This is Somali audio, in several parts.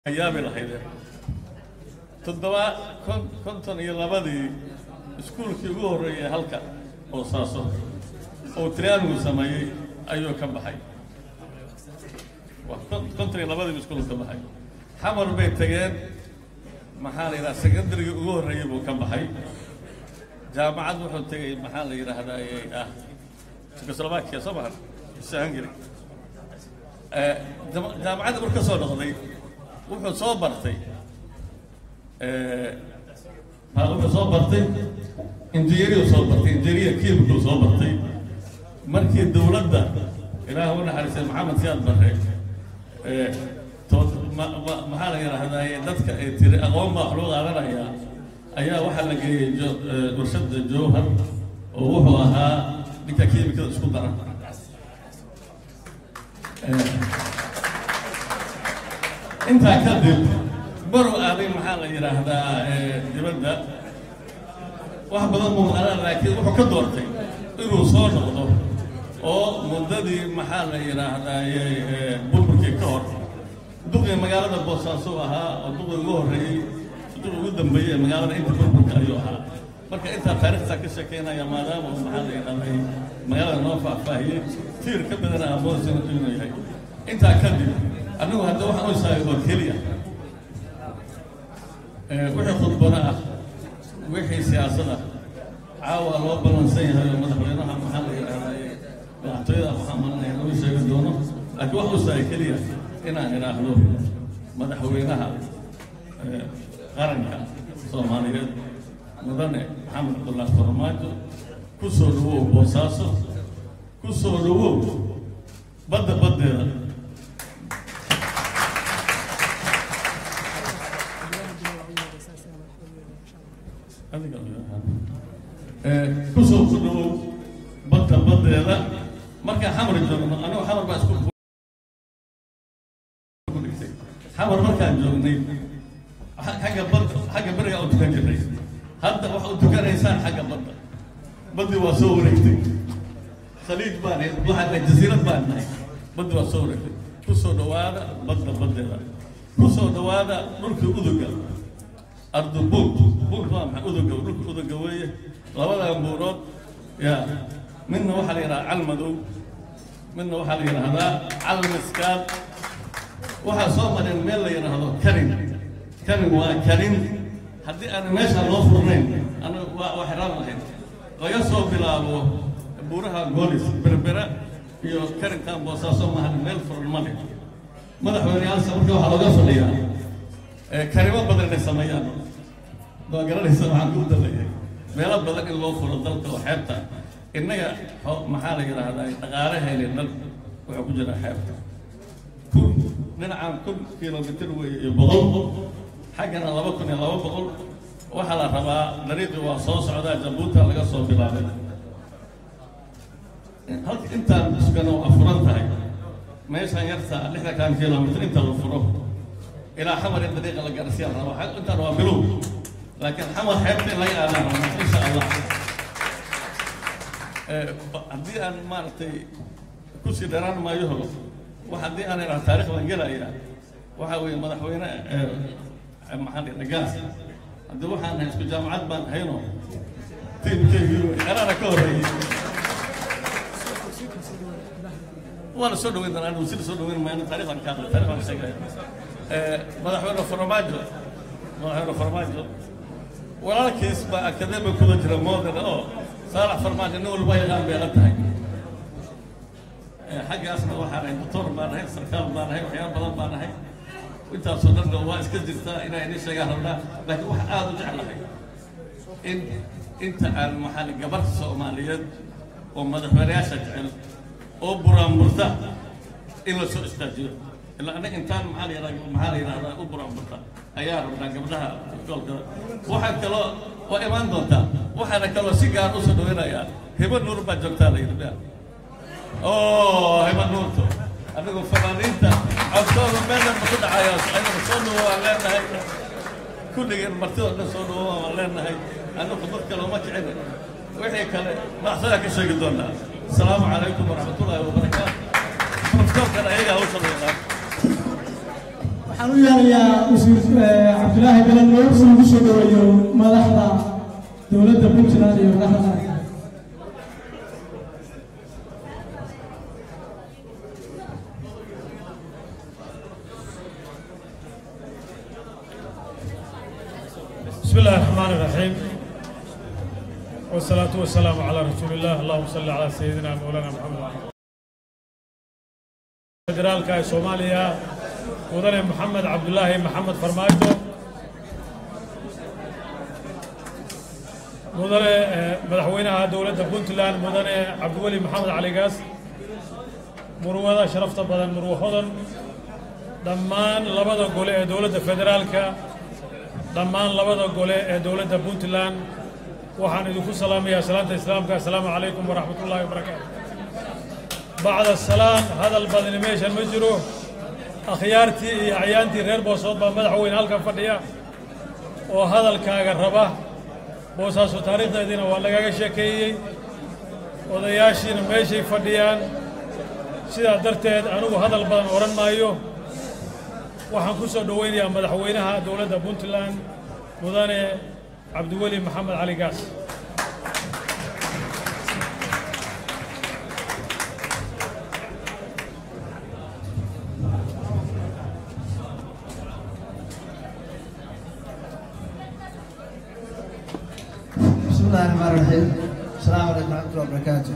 ayaabi lahaydeen toddoba kon konton iyo labadii iskuulkii ugu horreeyay halka boosaaso oo triangu sameeyey ayuu ka baxay waa kon- konton iyo labadiibu iskuulku ka baxay xamar bay tageen maxaa la yidhaha secondarygii ugu horreeyey buu ka baxay jaamacad wuxuu tegey maxaa la yidhaahdaa ee ah Czechoslovakia soo mahan mise Hungary Eh, jama- jaamacadda marka ka soo noqday wuxuu soo bartay eh, ha, wuxuu soo bartay injineeriyu soo bartay injineeriya kiimikuu soo bartay markii dowladda ilaah u naxariistay maxamed siyaad barre eh, to- ma- ma- maxaa la yidhaahdaa dadka ay tiri aqoon baa wax loo qaadanayaa ayaa waxaa la geeyey jo- eh, warshada jowhar oo wuxuu ahaa ninka kiimikada isku dara intaa kadib baru aaday maxaa la yidhaahdaa eh, dibadda wax badan buu maqanaa laakiin wuxuu ka doortay inuu soo noqdo oo muddadii maxaa la yidhaahdaa eh, burburkii ka hor duqii magaalada boosaaso ahaa oo duqii ugu horreeyey duqii ugu dambeeyey ee magaalada inta burburka ayuu ahaa marka intaa taariikhtaa ka sheekeynaya maadaama uu maxaa la yidhahdaa magaalada noo faahfaahiyey tiir ka badana amoodsan inuu yahay intaa kadib anigu hadda waxaan u isaagay oo keliya Eh, wixii khudbado ah wixii siyaasada caawa loo ballansan yahay oo madaxweynaha maxaa la yidhahdaa madaxtooyada waxaa maranaya lagu sheegi doono laakiin wax u isaagay keliya inaan idhaahdo madaxweynaha eh, qaranka soomaaliyeed mudane maxamed cabdullaahi farmaajo ku soo dhawow boosaaso ku soo dhawow badda baddeeda adiga kusoo ku dhawow badda baddeeda markaan xamar joogno anigu xamar baa isku ku dhigtay xamar markaan joognay xa- xagga badda xagga beriga u tukan jirnay hadda waxa u tukanaysaan xagga badda baddii waa soo wareegtay khaliij baan ahayd, waxaan nahay jasiirad baan nahay baddi waa soo wareegtay kusoo dhawaada badda baddeeda kusoo dhawaada dhulkii uduga ardubuug buugka waa maxay uduga dhulka uduga weeye labadan buurood ya midna waxaa la yidhahdaa calmadow midna waxaa la yidhahdaa calmiskaad waxaa soo mareen meel la yidhaahdo karin karin waa karin haddii aan meesha loo furnayn anaga waa waa xiraan lahayd laga soo bilaabo buuraha goolis berbera iyo karinkan boosaaso maahan meel furan ma leh madaxweyneyaalsa marka waxaa looga fadhiyaa ee karimo badan inay sameeyaan waa garanaysa waxaan ku dalayahay meelo badan in loo furo dalka oo xeebta innaga xo- maxaa la yidhaahdaa dhaqaalahayna dhan wuxuu ku jiraa xeebta kun dhinacaan kun kilomitir weeye iyo boqol xaggana laba kun iyo laba boqol waxaa la rabaa dariiqii waa soo socdaa jabuuta laga soo bilaabay halka intaan sugana waa furan tahay meeshaan yarta lixdankan kilomitir inta la furo ilaa xamar in dariiqa la gaarsiiya la rabo Xag- intaan waa bilow laakiin xamar xeebta in laga aadaan rabo insha allah Eh, ba- haddii aan maaragtay kusii dheeraan maayo hogo wax haddii aan idhaha taarikh baan gelaya waxa weeye madaxweyne eh, eh, maxaa la yidhaha gaas haddii waxaan nahay isku jaamacad baan hayno tiimkeygii wey anaana ka horreeyey waana soo dhaweyn doonaa anigu sida soo dhaweyn mayno taarikhdan ka hadla taarikh baan sheegaya Eh, madaxweyne farmaajo madaxweyne farmaajo walaalkiis baa akademi kuda jira moodan oo saalax farmaajo nin walba yaqaan bay la tahay Eh, xaggaasna waxaan ahay doctor baan ahay sarkaal baan ahay waxyaalo badan baan ahay intaasoo dhanna waa iska jirtaa inaa idin sheegaan rabnaa laakiin wax aada u jeclahay in inta aan maxaa la- gabar soomaaliyeed oo madaxweyneyaasha jecel oo buraanburta in la soo istaajiyo ilaa anaga intaan maxaa la yidhahdaa maxaa la yidhahdaa u buraanburta ayaa rabnaa gabdhaha goolka waxaa kaloo waa imaan doontaa waxaana kaloo si gaar u soo dhaweynayaa hibo nuur baa joogtaa la yidhi oo hibo nuurto anigu fanaaniinta codkooda meelan ma ku dhacayo ayadana soo dhawo waan leenahay kulligeen martidoo dhan soo dhawo waan leenahay anigu dad kale uma kicin wixii kale baxsadaa ka sheegi doonaa asalaamu calaykum waraxmatullaahi wabarakaatu profesorkan ayagaa hawsha la yaqaan waxaan u yeerayaa wasiir eh, cabdilaahi galanlow si ugu soo dhaweeyo madaxda dowladda puntland iyo madaxda qaranka بسم الله الرحمن الرحيم والصلاة والسلام على رسول الله اللهم صل على سيدنا مولانا محمد وعلى آله. فدرالka ee Soomaaliya mudane Maxamed Cabdullaahi Maxamed Farmaajo mudane eh, madaxweynaha dowladda Puntland mudane Cabdiweli Maxamed Cali Gaas murwada sharafta badan murwo hodan dhammaan labada gole ee dowladda federaalka dhammaan labada gole ee dowladda puntland waxaan idinku salaamayaa salaanta islaamka assalaamu calaykum waraxmat ullaahi wabarakaatu bacda salaan hadal badani meeshan ma jiro akhyaartii iyo acyaantii reer boosood baa madaxweyne halkan fadhiya oo hadalkaaga raba boosaaso taariikhdeediina waa lagaga sheekeeyey odayaashiina meeshay fadhiyaan sidaa darteed anigu hadal badan odhan maayo waxaan ku soo dhoweynayaa madaxweynaha dowladda puntland mudane cabdiweli maxamed cali gaas بسم الله الرحمن الرحيم السلام عليكم ورحمة الله وبركاته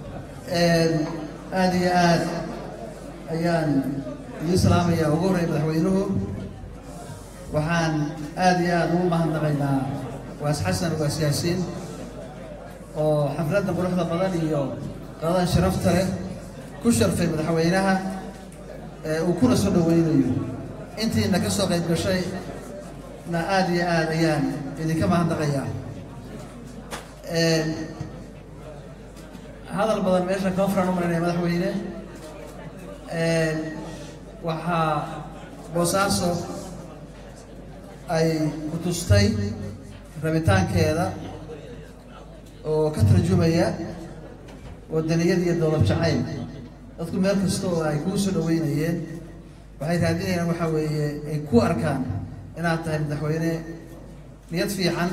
aad iyo aad ayaan idiin salaamayaa ugu horreya madaxweynuhu waxaan aad iyo aad ugu mahadnaqaynaa waas xasan waas yaasiin oo xafladda quruxda badan iyo qadadan sharafta leh ku sharfay madaxweynaha ee uu kuna soo dhoweynayo intiina ka soo qayb gashay na aad iyo aad ayaan idinka mahadnaqayaa hadal badan meesha kama furan u marinaya madaxweyne waxaa boosaaso ay ku tustay rabitaankeeda oo ka tarjumaya wadaniyad iyo dowlad jacayl dadku meel kasta oo ay kuu soo dhaweynayeen waxay raadinayaan waxaa weeye ay ku arkaan inaad tahay madaxweyne niyad fiican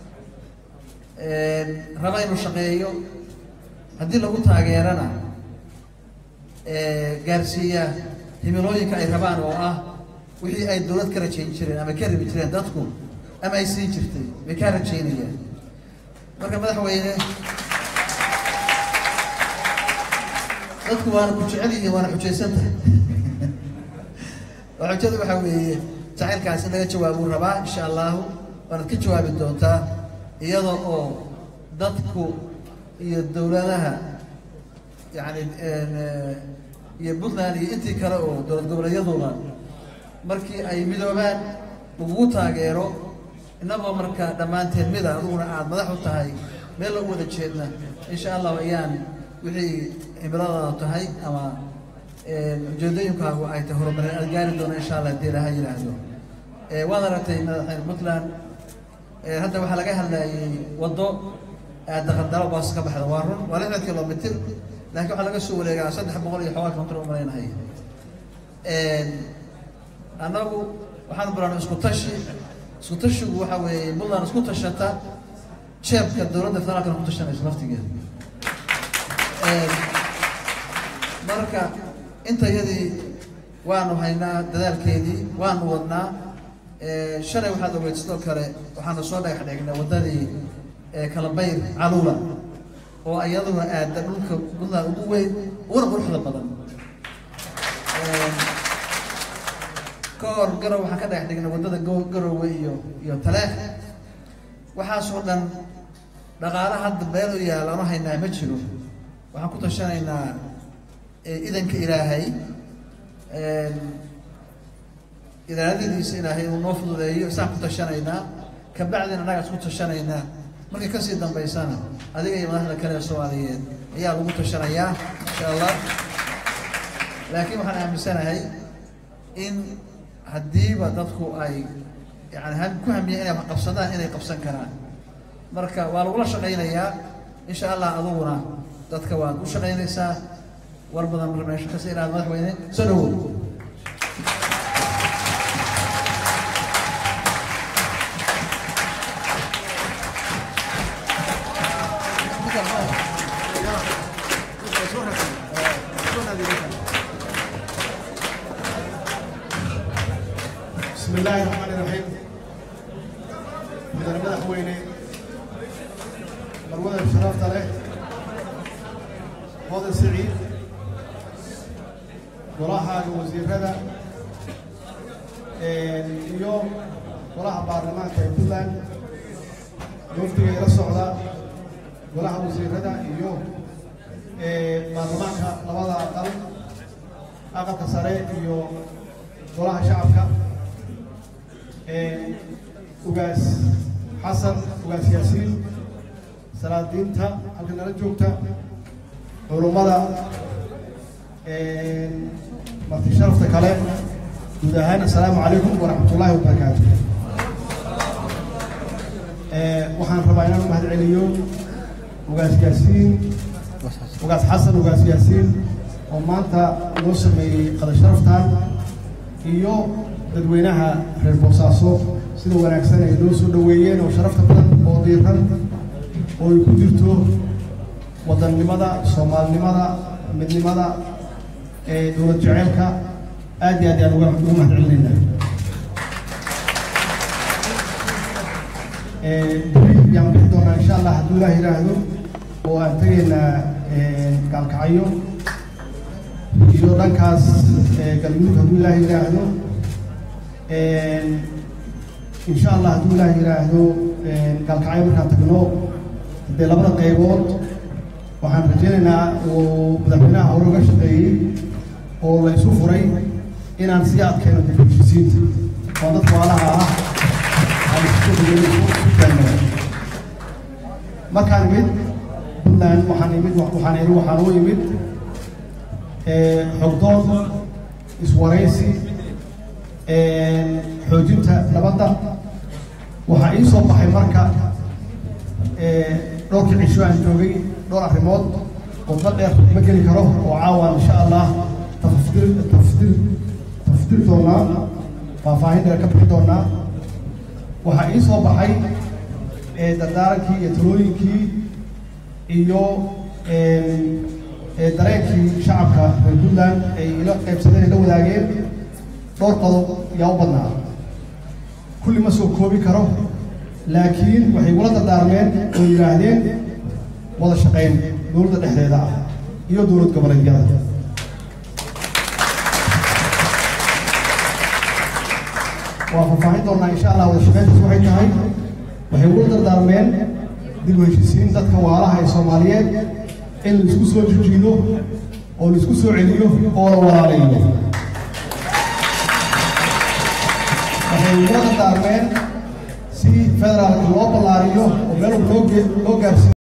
raba inuu shaqeeyo haddii lagu taageerana gaarsiiya himilooyinka ay rabaan oo ah wixii ay dowlad ka rajayn jireen ama ka rabi jireen dadku ama ay siin jirtay bay kaa rajaynayaan marka madaxweyne dadku waana ku jecel yihiin waana xujaysan tahay oo xujadu waxaa weeye jacaylkaas in laga jawaabuu rabaa insha allahu waanaad ka jawaabi doontaa iyada oo dadku iyo dowladaha yani iyo puntland iyo intii kale oo dowlad goboleedyaduna markii ay midoobaan lagugu taageero innagoo marka dhammaanteen mida adiguna aada madax u tahay meel lagu wada jeedna insha allahu ayaan wixii cimiladaadu tahay ama ujeedooyinkaagu ay tahay horumarin aad gaari doona insha allah hadii ilaha yidhaahdo waad aragtay madaxweyne puntland hadda waxaa laga hadlayay waddo daqandalo boos ka baxda waa run waa lixdan kilomitr laakiin waxaa laga soo wareegaa saddex boqol iyo xoogaa kilomitr u malaynahay annagu waxaan bilaanay isku tashi isku tashigu waxaa weeye puntland isku tashata jeebka dowladda federaalkana ku tashanayso laftigeeda marka intayadii waanu haynaa dadaalkeedii waanu wadnaa shalay waxaad ogeyd sidoo kale waxaanu soo dhagax dhignay waddadii kalabayr caluula oo iyaduna aada dhulka puntland ugu weyn uguna quruxda badan ka hor garow waxaan ka dhagax dhignay waddada go- garowe iyo iyo taleex waxaasoo dhan dhaqaala hadda meel u yaal aanu haynaa ma jiro waxaan ku tashanaynaa idanka ilaahay iraadadiisa ilaahay uu noo fududeeyo isaan ku tashanaynaa kabacdina annagaa isku tashanaynaa markay kasii dambaysana adiga iyo madaxda kale ee soomaaliyeed ayaa lagu tashanayaa insha allah laakiin waxaan aaminsanahay in haddiiba dadku ay yani ha- ku hamiyeen inay wax qabsadaan inay qabsan karaan marka waa lagula shaqaynayaa insha allah aduguna dadka waad u shaqaynaysaa war badan mar meesha kasii ilaada madaxweyne soo dhawow بسم الله الرحمن الرحيم مدن مدحويني مرودة شرفت له هذا سعيد وراها وزير هذا اليوم وراها برلمان كيبلاند وفدي إلى الصعدة وراها وزير هذا اليوم برلمان لبضع أقل أقل كسرة اليوم وراها شعبك ugaas xasan ugaas yaasiin salaadiinta halka nala joogta culummada marti sharafta kale guud ahaan assalaamu calaykum waraxmat ullaahi wabarakaatu waxaan rabaa inaan u mahad celiyo ugaas yaasiin ugaas xasan ugaas yaasiin oo maanta noo sameeyey qada sharaftan iyo dadweynaha reer boosaaso sida wanaagsan ay noo soo dhaweeyeen oo sharafta badan oo diiran oo ay ku jirto wadannimada soomaalinimada midnimada ee dowlad jeceelka aad iyo aad ayaan uga ugu mahad celinayna beri yaan bixi doonaa insha allah hadduu ilaah yidhaahdo oo aan tegaynaa gaalkacyo iyo dhankaas galmudug hadduu ilaah yidhaahdo insha allah hadduu ilaah yidhaahdo gaalkacyo markaan tagno haddee labada qaybood waxaan rajaynaynaa uu madaxweynaha hore uga shaqeeyey oo la isu furay inaan sii adkayno dib u heshisiinta oo dadka waalaha ah aan isku taagno markaan imid puntland waxaan imid waxaan iri waxaan u imid xogdood iswaraysi xoojinta nabadda waxaa ii soo baxay marka dhowrkii cisho aan joogay dhowr arrimood wadba dheer ma geli karo oo caawaan insha allah tafdir tafdir tafdir doonaa faahfaahin dheer ka bixi doonaa waxaa ii soo baxay dardaarankii iyo talooyinkii iyo dareenkii shacabka reer puntland ay ila qaybsadeen ay la wadaageen dhowr qodob yaa u badnaa kulli ma soo koobi karo laakiin waxay ula dardaarmeen oo yidhaahdeen wada shaqayn dowladda dhexdeeda ah iyo dowlad goboleedyada waa faahfaahin doonaa insha allah wada shaqayntaas waxay tahay waxay ula dardaarmeen dib u heshisiin dadka waalaha ee soomaaliyeed in la isku soo jijiido oo la isku soo celiyo oo la walaalayo waxay ula dardaarmeen si federaalka loo ballaariyo oo meel loo gaarsiiyo